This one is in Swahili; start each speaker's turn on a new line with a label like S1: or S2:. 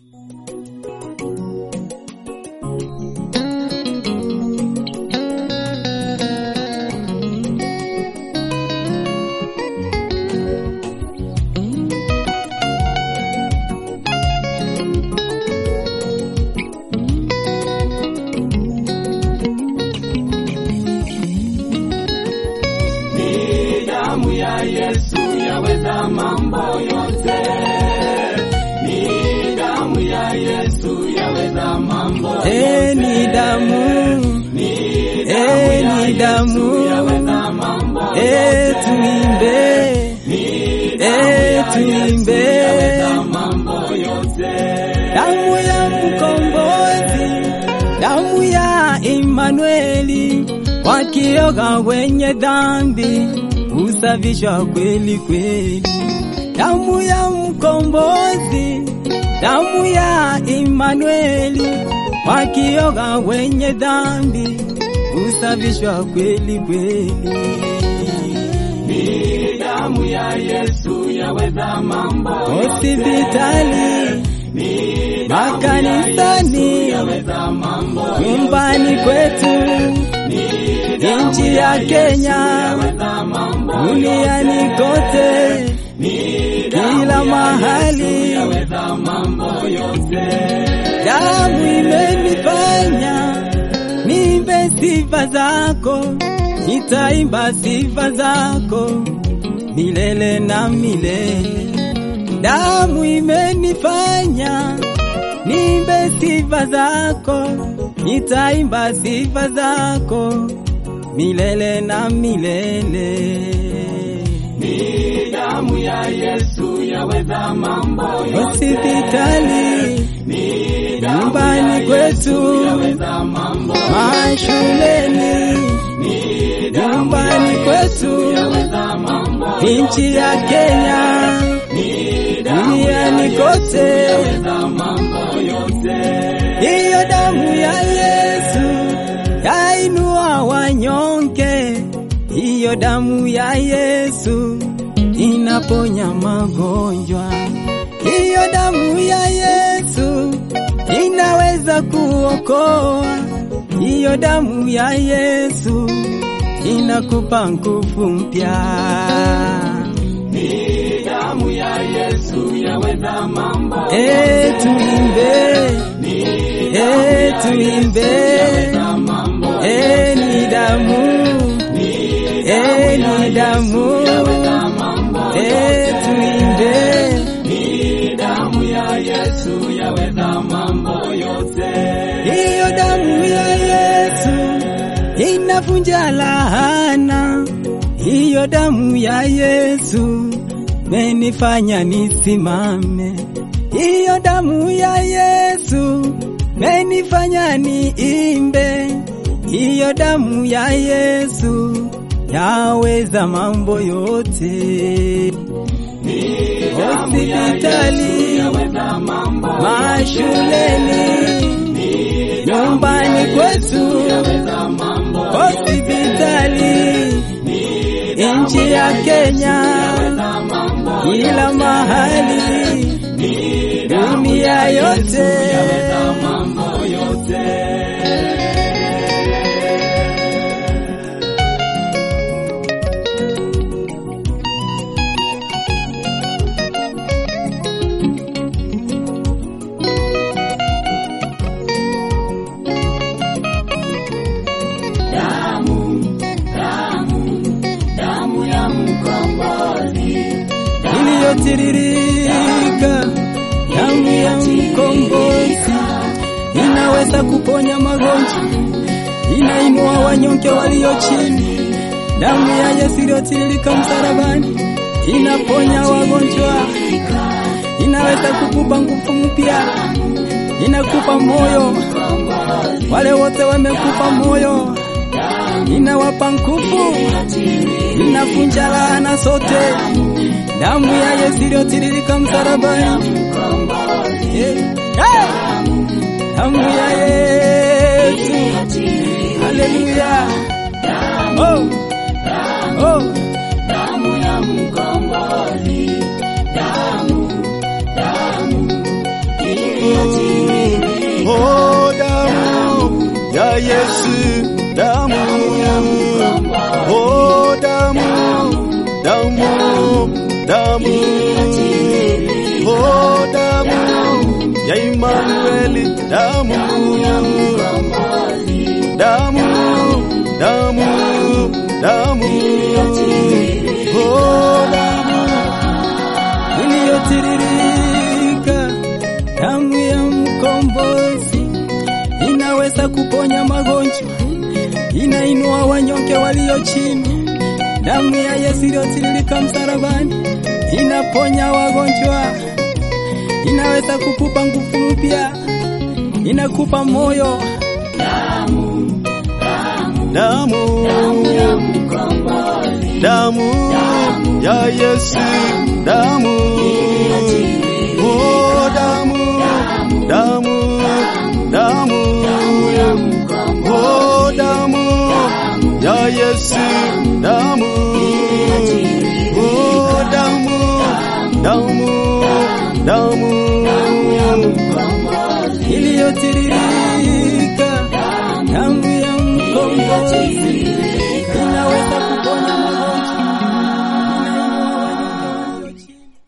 S1: Ni damu ya Yesu yaweza mambo yote. Ni damu ya Yesu yaweza mambo
S2: Eh, ni damu Eh, ni damu
S1: yaweza mambo
S2: Eh, tuimbe Eh, tuimbe
S1: mambo yote.
S2: damu ya mkombozi damu ya Imanueli wakioga wenye dhambi usafishwa kweli kweli damu ya mkombozi damu ya Imanueli wakioga wenye dhambi usafishwa kweli kweli
S1: Ni damu ya Yesu yaweza mambo
S2: hospitali makanisani
S1: yaweza mambo
S2: nyumbani kwetu nchi ya Kenya duniani kote kila mahali
S1: yaweza mambo yote.
S2: damu imenifanya niimbe sifa zako nitaimba sifa zako milele na milele damu imenifanya niimbe sifa zako nitaimba sifa zako milele na milele
S1: Ni damu ya Yesu yaweza mambo yote.
S2: hospitali nyumbani kwetu
S1: Yaweza mambo
S2: mashuleni nyumbani kwetu
S1: yaweza mambo
S2: nchi ya Kenya duniani kote
S1: yaweza mambo yote.
S2: hiyo damu ya Yesu yainua wanyonge hiyo damu ya Yesu inaponya magonjwa hiyo damu ya Yesu inaweza kuokoa hiyo damu ya Yesu inakupa nguvu mpya
S1: Ni damu ya Yesu yaweza mambo
S2: Eh, tuimbe Eh, tuimbe
S1: mambo
S2: Eh, ni damu Eh, ni damu Eh, tuimbe
S1: Ni damu ya Yesu yaweza mambo yote.
S2: hiyo damu ya Yesu inavunja lahana hiyo damu ya Yesu menifanya nisimame hiyo damu ya Yesu menifanya niimbe hiyo damu ya Yesu yaweza mambo yote hospitali
S1: Yaweza mambo
S2: mashuleni nyumbani kwetu
S1: yaweza mambo
S2: hospitali nchi ya Kenya kila mahali dunia yote
S1: mambo yote. Damu, damu, damu ya mkombozi.
S2: iliyotiririka damu ya mkombozi inaweza kuponya magonjwa inainua wanyonge walio chini damu ya Yesu iliyotiririka msalabani inaponya wagonjwa inaweza kukupa nguvu mpya inakupa moyo wale wote wamekupa moyo inawapa nguvu inavunja laana zote damu ya Yesu iliyotiririka msalabani Eh, eh! damu ya Yesu haleluya oh oh
S1: Damu ya mkombozi. Damu, damu,
S3: Oh, damu ya Yesu, damu. Oh, damu, damu, damu. Oh, damu ya Emmanueli, damu. Damu, damu, damu. Oh, damu
S2: iliyotiririka, damu ya mkombozi inaweza kuponya magonjwa, inainua wanyonge walio chini. Damu ya Yesu iliyotiririka msalabani inaponya wagonjwa, inaweza kukupa nguvu mpya, inakupa moyo.
S3: damu damu ya Yesu damu oh damu damu damu oh damu ya Yesu damu oh damu damu damu
S2: iliyotiririka damu ya mkombozi